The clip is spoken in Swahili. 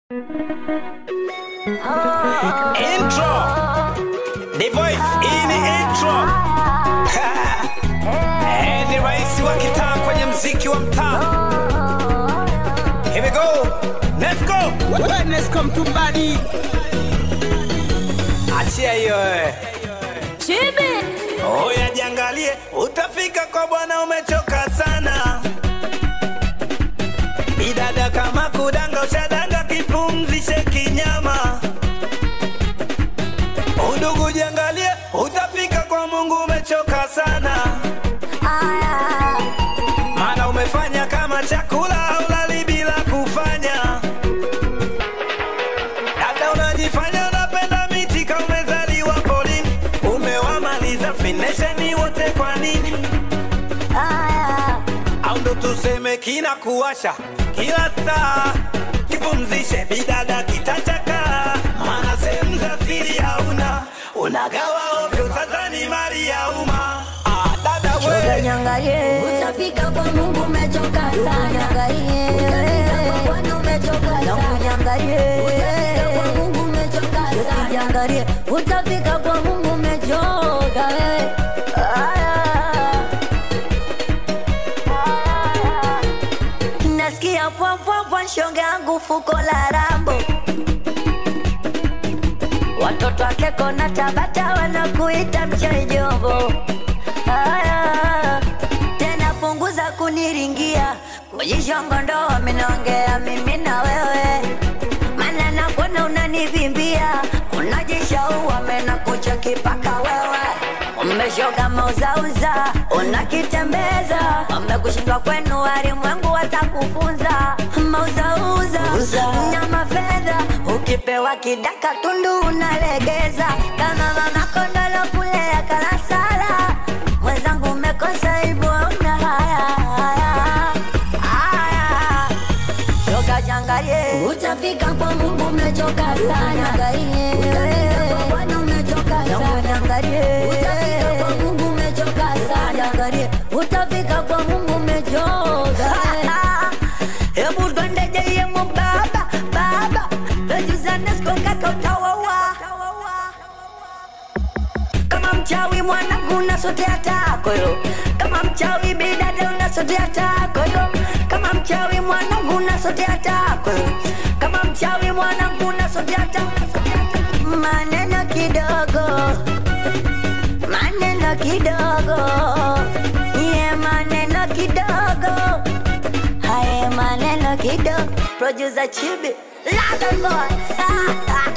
Intro. The voice hii ni intro. Eh, ni rais wa kitaa kwenye mziki wa mtaa. Here we go. Let's go. Wellness come to body. Achia hiyo eh. Chibi. Oya jiangalie, utafika kwa bwana umechoka sana. Bidada kama kudanga ushadanga kipumzishe kinyama. Udugu jiangalie, utafika kwa Mungu umechoka sana. Aya. Maana umefanya kama chakula haulali bila kufanya. Dada unajifanya unapenda miti kama umezaliwa porini. Umewamaliza finesheni wote kwa nini? Aya. au ndo tuseme kina kuwasha kila saa kipumzishe bidada kitachaka maana sehemu za siri hauna unagawa ovyo sasa ni mali ya umma ah, dada Shoga we nyangalie. Utafika kwa Mungu umechoka sana. Nyangalie. Utafika kwa Bwana umechoka Yangu sana. nyangalie. Utafika kwa Mungu umechoka sana. Nyangalie. Utafika kwa Mungu umechoka wewe. Aya. Aya. Nasikia pwa pwa pwa shonge yangu fuko la rambo watoto wake kona Tabata wanakuita mchejombo. Haya, tena punguza kuniringia kujishongondo, minaongea mimi na wewe, maana nakuona unanivimbia, unajishaua mena kucheki paka wewe umeshoga mauzauza, unakitembeza umekushindwa kwenu, walimwengu watakufunza mauzauza nyama fedha, ukipewa kidaka tundu unalegeza kama mama kondolo kulea kalasala. Mwenzangu umekosa hivyo, una haya haya haya, shoga jangalie Utafika kwa Mungu umechoka sana. Utafika kwa Bwana umechoka yangu sana. nyangalie Utafika kwa Mungu umechoka sana. Jangalie, utafika kwa Mungu umechoka. Hebu twende jeyemu baba baba, tujuzane siku kaka utawawa. Kama mchawi mwanangu unasotea tako yo, kama mchawi bidada unasotea tako yo, kama mchawi mwanangu unasotea tako yo, kama mchawi mwanangu unasotea tako maneno kidogo maneno kidogo ye maneno kidogo haye maneno kidogo producer chibi London boy